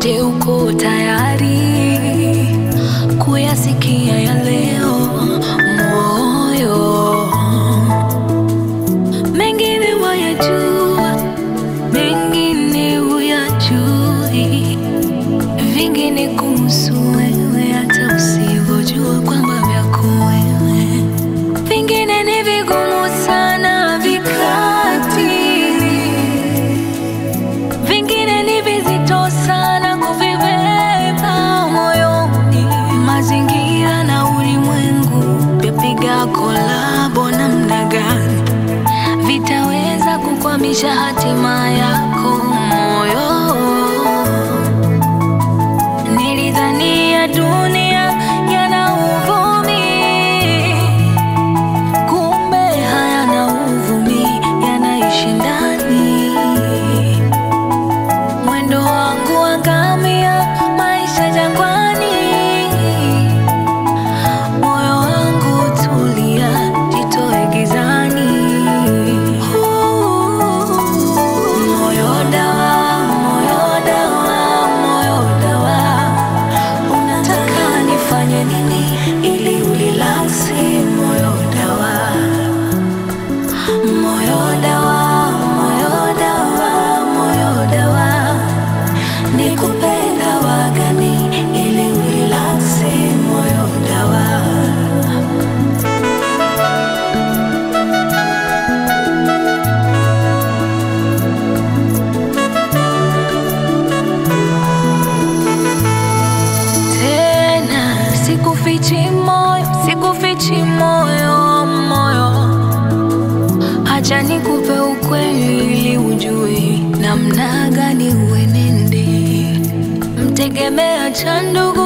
Je, uko tayari kuyasikia ya leo moyo? Mengine wayajua, mengine huyajui, vingine kuhusu wewe hata usivyojua kwamba vyako wewe, vingine ni vigumu sana vikatili vingine ni vizito sana kuvibeba moyoni. Mazingira na ulimwengu vyapiga kolabo namna gani vitaweza kukwamisha hatima yako moyo? Nilidhania dunia yana uvumi, kumbe hayana uvumi, yanaishi ndani mwendo wangu wa ngamia, maisha jangwani. Moyo wangu tulia, jitoe gizani. Moyo dawa, moyo dawa, moyo dawa, unataka nifanye nini ili ulilaksi? Moyo dawa Moyo dawa, moyo dawa, moyo dawa, nikupenda wagani ili ulilaksi? Moyo dawa. Tena sikufichi moyo, sikufichi moyo, moyo Acha nikupe ukweli ili ujue namna gani uenende. Mtegemea cha ndugu